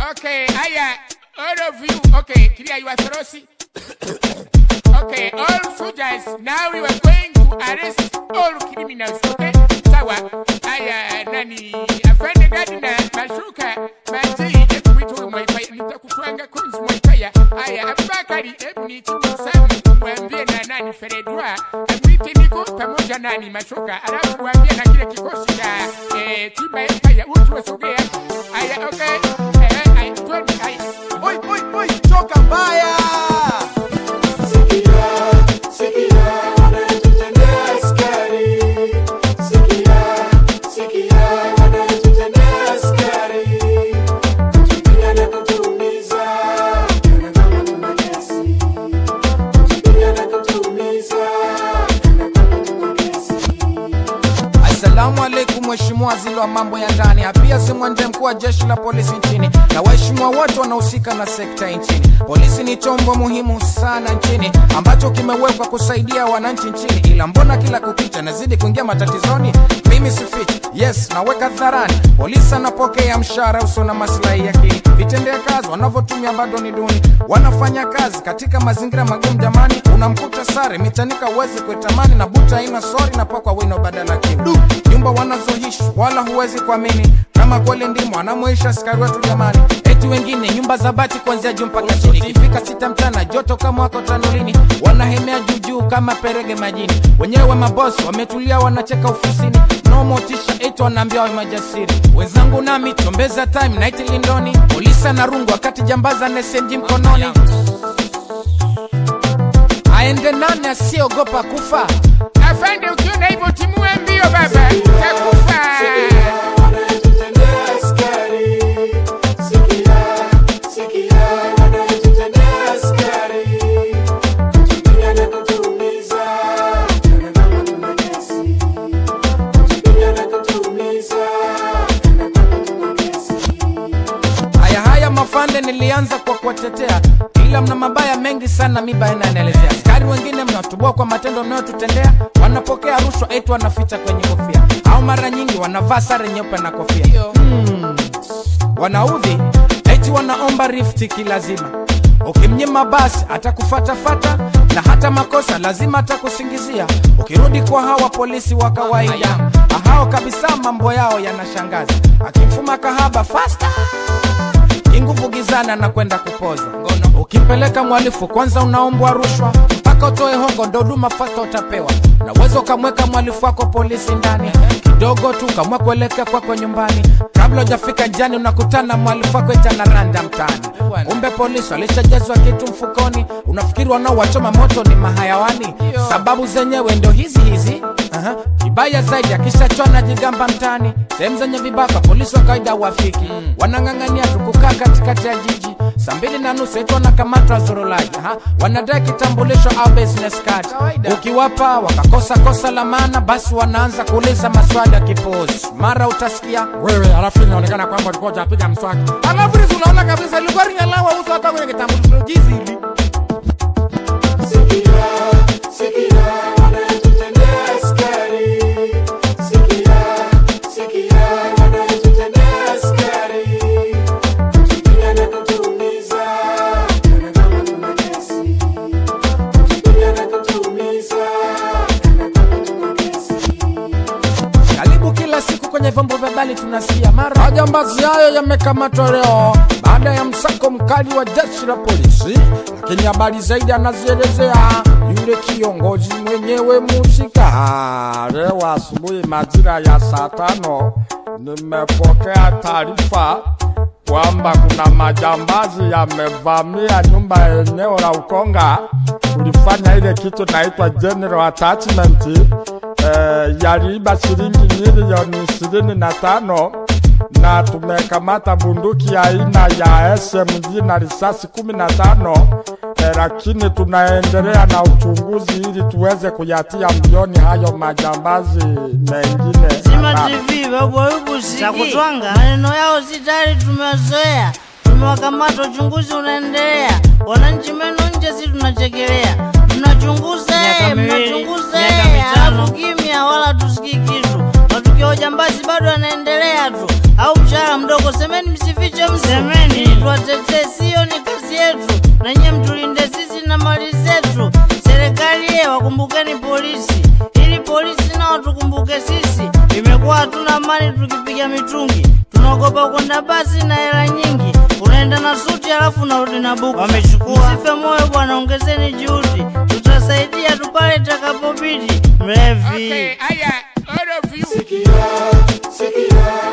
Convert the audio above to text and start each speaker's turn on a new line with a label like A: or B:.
A: Okay, haya, all of you, okay, clear your throats. okay, all soldiers, now we are going to arrest all criminals, okay? Sawa, haya, nani, afande gadina, mashuka, maji, hebu wito mwaipaya, nitakutwanga kunzi mwaipaya. Haya, Abubakari, hebu nichukue samu, mwambie na nani, Feredwa, mwite niko pamoja nani, mashuka, alafu mwambie na kile kikosi cha eh, tiba empire, utu wasogea. Haya, okay, eh, haya, twende, haya.
B: Oi, oi, oi, toka mbaya. Assalamu alaikum mheshimiwa waziri wa mambo ya ndani, pia si mwende mkuu wa jeshi la polisi nchini na waheshimiwa wote wanaohusika na sekta nchini. Polisi ni chombo muhimu sana nchini ambacho kimewekwa kusaidia wananchi nchini, ila mbona kila kukicha nazidi kuingia matatizoni? Mimi sifichi, yes, naweka dharani, polisi anapokea mshahara usio na maslahi ya kili. Vitendea kazi wanavyotumia bado ni duni, wanafanya kazi katika mazingira magumu. Jamani, unamkuta sare mitanika, uwezi kuitamani na buta haina sori na pakwa wino badala kiu nyumba wanazoishi wala huwezi kuamini kama kweli ndimo anamwisha askari wetu jamani. Eti wengine nyumba za bati kuanzia juu mpaka chini, ikifika sita mchana joto kama wako tanulini, wanahemea juujuu kama perege majini. Wenyewe mabosi wametulia, wanacheka ofisini, no motisha, eti wanaambia wawe majasiri. Wenzangu nami chombeza time night lindoni, polisi anarungu wakati jambaza na SMG mkononi. Aende nani asiyeogopa kufa?
A: Afande, ukiona hivyo timue mbio baba, utakufa.
B: Haya haya mafande, nilianza kwa kuwatetea, ila mna mabaya mengi sana, mi baina yanaelezea. Askari wengine mnatubua kwa matendo mnayotutendea, wanapokea rushwa eti wanaficha kwenye kofia, au mara nyingi wanavaa sare nyeupe na kofia hmm. Wanaudhi eti wanaomba rifti kilazima, ukimnyima basi atakufatafata na hata makosa lazima atakusingizia. Ukirudi kwa hawa polisi wa kawaida, hao kabisa mambo yao yanashangaza, akimfuma kahaba fasta inguvu gizana na kwenda kupoza ngono. Ukimpeleka mwalifu kwanza unaombwa rushwa mpaka utoe hongo, ndo huduma fasta utapewa. Na uwezo ukamweka mwalifu wako polisi ndani kidogo tu, ukamwa kuelekea kwako nyumbani. Kabla hujafika njiani, unakutana mwalifu wako eti anaranda mtaani. Kumbe polisi walishajazwa kitu mfukoni. Unafikiri wanaowachoma moto ni mahayawani? Sababu zenyewe ndo hizi hizi. Aha. Kibaya zaidi akishachwa na jigamba mtaani, sehemu zenye vibaka polisi wa kawaida wafiki wanang'ang'ania tu kukaa katikati ya jiji saa mbili na nusu eti wanakamatwa zorolaji Aha. wanadai kitambulisho au business card. Ukiwapa wakakosa kosa la maana, basi wanaanza kuuliza maswali ya kipuuzi. Mara utasikia wewe, halafu inaonekana kwamba ulikuwa hujapiga mswaki, halafu hizi unaona kabisa ilikuwa ringalawa uso hata kwenye kitambulisho jizi hili Karibu kila siku kwenye vyombo vya habari tunasikia mara majambazi hayo yamekamatwa leo baada ya msako mkali wa jeshi la polisi, lakini habari zaidi anazielezea yule kiongozi mwenyewe musika.
C: Ah, leo asubuhi majira ya saa tano nimepokea taarifa kwamba kuna majambazi yamevamia nyumba ya eneo la Ukonga. Tulifanya ile kitu naitwa general attachment. Eh, yaliiba shilingi milioni ishirini na tano na tumekamata bunduki aina ya SMG na risasi kumi na tano eh, lakini tunaendelea na uchunguzi ili tuweze kuyatia mbioni hayo majambazi mengine.
D: Zima
C: haramu.
D: TV babu Ayubu za kutwanga maneno yao si tayari tumewazoea, tumewakamata, uchunguzi unaendelea. Wananchi meno nje, si tunachekelea. Mnachunguza
E: Miaka
D: eh,
E: miwili,
D: mnachunguza
E: miaka
D: eh,
E: mitano.
D: halafu kimya, wala tusikii kitu. Matukio ya ujambazi bado yanaendelea tu, au mshahara mdogo. Semeni msifiche mtu.
E: Semeni
D: tuwatetee, siyo ni kazi yetu, na nyie mtulinde sisi na mali zetu. Serikali ye, wakumbukeni polisi, ili polisi nao tukumbuke sisi. Imekuwa hatuna mali tukipiga mitungi, tunaogopa kwenda basi na hela nyingi, unaenda na suti halafu unarudi na buku. Wamechukua. Msife moyo bwana, ongezeni juhudi, tutasaidia tu pale itakapobidi. Mlevi
A: Okay, aya, all of you.
E: Sikia, sikia,